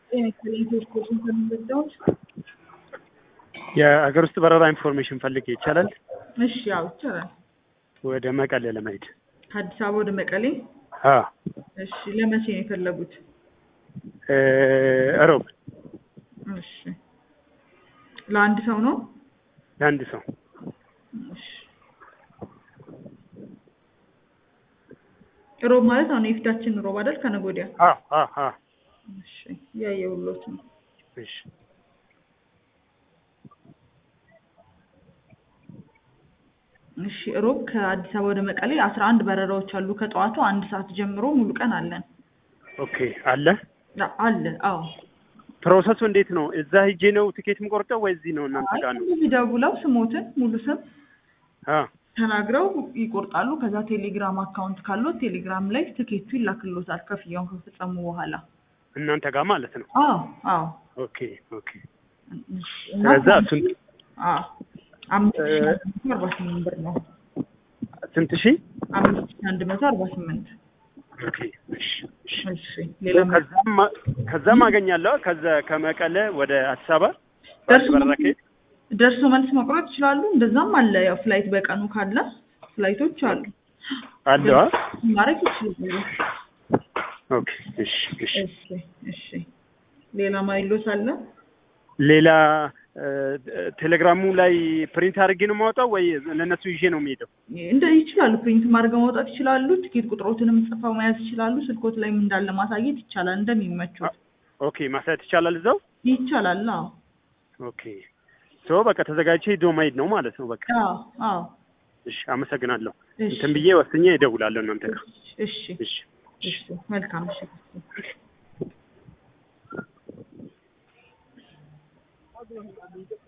ኢንስፔክሽን ከሚመጣዎች የሀገር ውስጥ በረራ ኢንፎርሜሽን ፈልጌ ይቻላል? እሺ፣ ያው ይቻላል። ወደ መቀሌ ለመሄድ ከአዲስ አበባ ወደ መቀሌ። አ እሺ፣ ለመቼ ነው የፈለጉት? እ እሮብ እሺ፣ ለአንድ ሰው ነው? ለአንድ ሰው እሺ። ሮብ ማለት አሁን የፊታችን ሮብ አይደል? ከነገ ወዲያ። አ አ አ እሺ፣ ያየሁሎት ነው። እሺ እሺ ሮብ ከአዲስ አበባ ወደ መቀሌ አስራ አንድ በረራዎች አሉ። ከጠዋቱ አንድ ሰዓት ጀምሮ ሙሉ ቀን አለን። ኦኬ አለ አ- አለ አዎ። ፕሮሰሱ እንዴት ነው? እዛ ሂጄ ነው ትኬት የምቆርጠው ወይ እዚህ ነው እናንተ ጋር ነው? እዚህ ደውለው ስሞትን ሙሉ ስም አ ተናግረው ይቆርጣሉ። ከዛ ቴሌግራም አካውንት ካለው ቴሌግራም ላይ ትኬቱ ይላክሎታል ክፍያውን ከፈጸሙ በኋላ። እናንተ ጋር ማለት ነው። አዎ አዎ። ኦኬ ኦኬ። እሺ፣ እና ስለዛ እሱን አዎ አምስት ሺህ አንድ መቶ አርባ ስምንት ብር ነው። ስንት ሺህ? አምስት ሺህ አንድ መቶ አርባ ስምንት ኦኬ እሺ እሺ። እሺ ሌላ ከዛም ማ- ከዛም አገኛለሁ ከዛ ከመቀለ ወደ አዲስ አበባ ደርሶ በረራ ከሄድ ደርሶ መልስ መቁረጥ ይችላሉ። እንደዛም አለ ያው ፍላይት በቀኑ ካለ ፍላይቶች አሉ አለ አ? ማድረግ ይችላሉ። ኦኬ እሺ እሺ። እሺ እሺ ሌላ ማይሎት አለ? ሌላ እ፣ ቴሌግራሙ ላይ ፕሪንት አድርጌ ነው የማወጣው ወይ ለእነሱ ይዤ ነው የሚሄደው? እንደ ይችላሉ ፕሪንት ማድረግ ማውጣት ይችላሉ። ትኬት ቁጥሮትንም ጽፈው መያዝ ይችላሉ። ስልኮት ላይም እንዳለ ማሳየት ይቻላል። እንደሚመቹት ኦኬ ማሳየት ይቻላል እዛው? ይቻላል። አዎ ኦኬ ሶ በቃ ተዘጋጅቼ ሄዶ መሄድ ነው ማለት ነው። በቃ አዎ አዎ። እሺ፣ አመሰግናለሁ። እሺ እንትን ብዬ ወስኜ እደውላለሁ እናንተ ጋር። እሺ እሺ እሺ መልካም እሺ